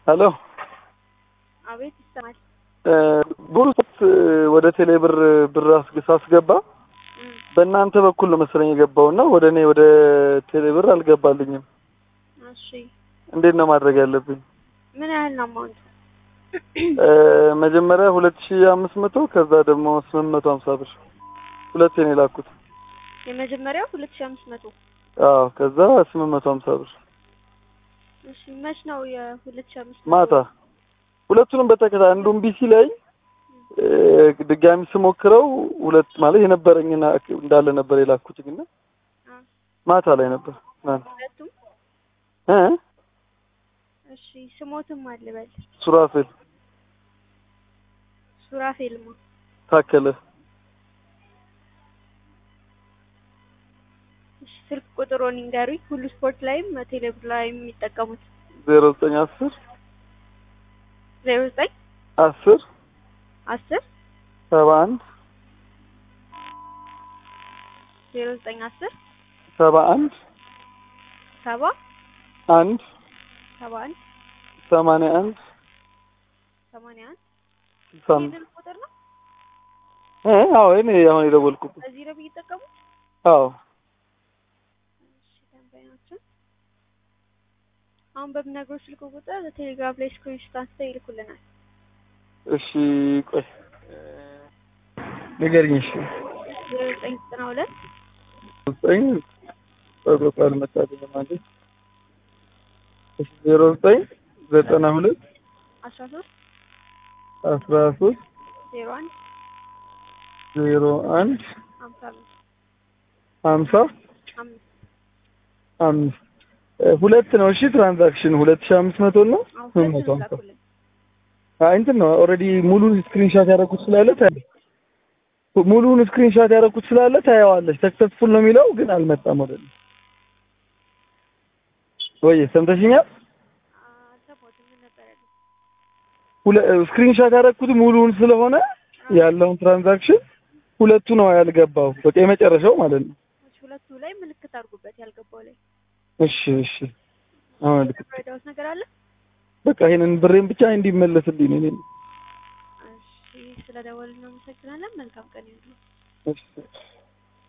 ሄሎ አቤት ይሰማል። ቡሩት ወደ ቴሌ ብር ብር አስግ- ሳስገባ እም፣ በእናንተ በኩል ነው መሰለኝ የገባው እና ወደ እኔ ወደ ቴሌ ብር አልገባልኝም። እሺ እንዴት ነው ማድረግ ያለብኝ? ምን ያህል ነው አማውንቱ? እ፣ መጀመሪያ ሁለት ሺ አምስት መቶ ከዛ ደግሞ ስምንት መቶ ሀምሳ ብር ሁለቴ ነው የላኩት። የመጀመሪያው ሁለት ሺህ አምስት መቶ አዎ ከዛ ስምንት መቶ ሀምሳ ብር እሺ መች ነው የሁለት ሺህ አምስት መቶ ማታ ሁለቱንም በተከታታይ አንዱን ቢሲ ላይ እ፣ ድጋሚ ስሞክረው ሁለት ማለት የነበረኝን አክ- እንዳለ ነበር የላኩት ግን አ፣ ማታ ላይ ነበር ትናንት ሁለቱም እ እሺ ስሞትም አልበል ሱራፌል ሱራፌልማ ታከለ እሺ ስልክ ቁጥሩን ይንገሩኝ። ሁሉ ስፖርት ላይም ቴሌብር ላይም የሚጠቀሙት ዜሮ ዘጠኝ አስር ዜሮ ዘጠኝ አስር አስር ሰባ አንድ ዜሮ ዘጠኝ አስር ሰባ አንድ ሰባ አንድ ሰባ አንድ ሰማንያ አንድ ሰማንያ አንድ ስልሳ አምስት የስልክ ቁጥር ነው። እ አዎ እኔ አሁን የደወልኩበት እዚህ ነው የሚጠቀሙት። አዎ እሺ ደንበኛችን አሁን በምነግሮች ስልክ ቁጥር ቴሌግራም ላይ ስክሪንሾት አንስተው ይልኩልናል። እሺ ቆይ ንገሪኝ እሺ ዜሮ ዘጠኝ ዘጠና ሁለት ዘጠኝ በቁጥር አልመጣልኝ ማለት እሺ ዜሮ ዘጠኝ ዘጠና ሁለት አስራ ሶስት አስራ ሶስት ዜሮ አንድ ዜሮ አንድ ሀምሳ አምስት ሀምሳ አምስት አምስት እ፣ ሁለት ነው እሺ ትራንዛክሽን ሁለት ሺህ አምስት መቶ ነው አሁን ስምንት መቶ ሁለቱን ሀምሳ ላኩልን። አይ እንትን ነው ኦልሬዲ ሙሉን ስክሪንሻት ያደረኩት ስላለ ታ- ሙሉን ስክሪንሻት ያደረኩት ስላለ ታየዋለች። ሰክሰስፉል ነው የሚለው ግን አልመጣም ወደ እኔ። ወይ ሰምተሽኛል? አልሰማሁትም። ምን ነበር ያለው? ሁለ ስክሪንሻት ያደረኩት ሙሉን ስለሆነ ያለውን ትራንዛክሽን ሁለቱ ነው ያልገባው። በቃ የመጨረሻው ማለት ነው። እሺ፣ ሁለቱ ላይ ምልክት አድርጉበት ያልገባው ላይ እሺ እሺ። አሁን ልክ ረዳውት ነገር አለ። በቃ ይሄንን ብሬን ብቻ እንዲመለስልኝ ነው። እኔ እሺ፣ ስለደወልን እናመሰግናለን። መልካም ቀን ይሁን። እሺ